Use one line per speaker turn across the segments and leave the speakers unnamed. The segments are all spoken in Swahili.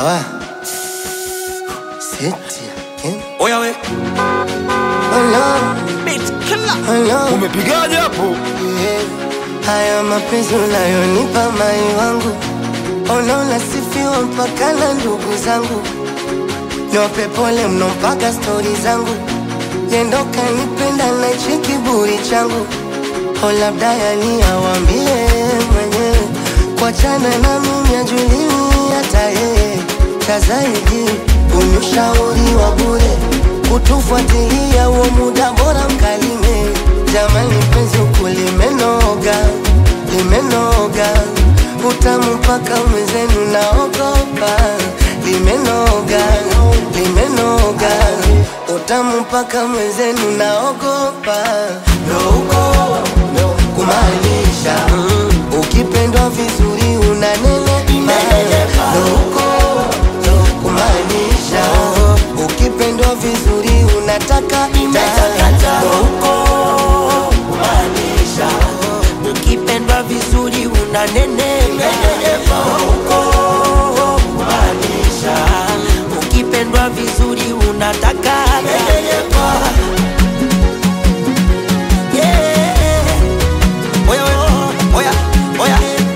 Ah. Seti again.
Oya we
Hello,
bitch killer.
hello.
Umepigaje hapo?
Yeah. Haya mapenzi unayonipa mai wangu, ona unasifiwa mpaka na ndugu zangu, niwape pole mno mpaka stori zangu, yendo kanipenda na hichi kiburi changu, o labda yani awambie mwenyewe, kuachana na mimi ajulii hata yeye, cha zaidi unyushauri wa bure, kutufuatilia huo muda bora mkalime Jamani penzi huku limenoga, limenoga utamu mpaka mwenzenu naogopa, limenoga, limenoga utamu mpaka mwenzenu naogopa, ndo huko kumaanisha ukipendwa vizuri unanenepa, ndo huko kumaanisha ukipendwa vizuri unataka ndo huko
Maanisha ukipendwa vizuri unanenepa huko. Maanisha ukipendwa vizuri unataka Yeah. Oya, oya, oya, oya.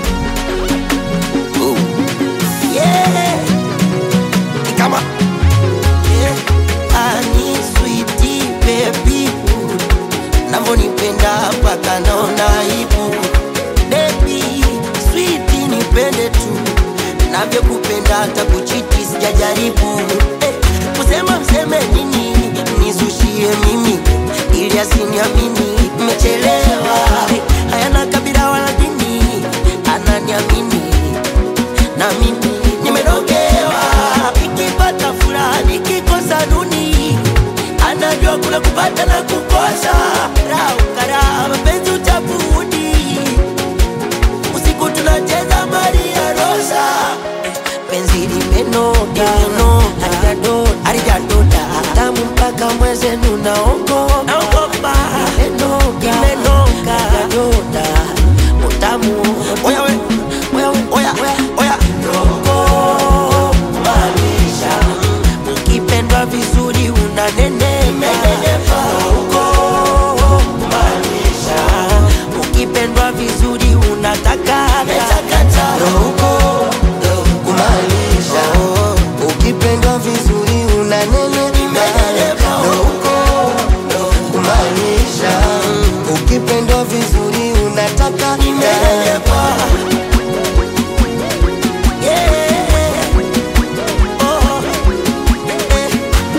Ooh. Yeah. Ni kama Yeah. Ani sweetie baby navyonipenda mpaka naona aibu bebi switi nipende tu navyokupenda hata kuchiti sijajaribu eh, kusema mseme nini nizushie mimi ili asiniamini mmechelewa eh, hayana kabila wala dini ananiamini na mimi nimerogewa nikipata furaha nikikosa duni anajua kula kupata na kukosa raukara mapenzi utabudi usiku tunacheza maria rosa penzi limenoga halijadoda tamu mpaka mwezenu naogopa limenoga halijadoda utamu oya we oya we oya oya maanisha ukipendwa vizuri unanenepa huko maanisha ukipendwa vizuri unataka
ndo huko kumaanisha ukipendwa vizuri unanenepa ndo huko kumaanisha ukipendwa vizuri unataka
Yeah. Oh. Eh.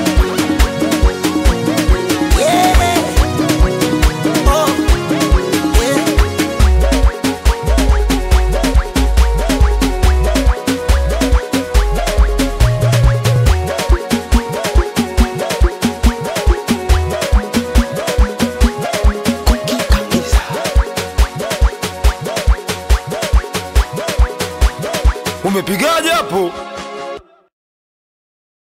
Yeah. Oh. Yeah.
Umepigaje hapo?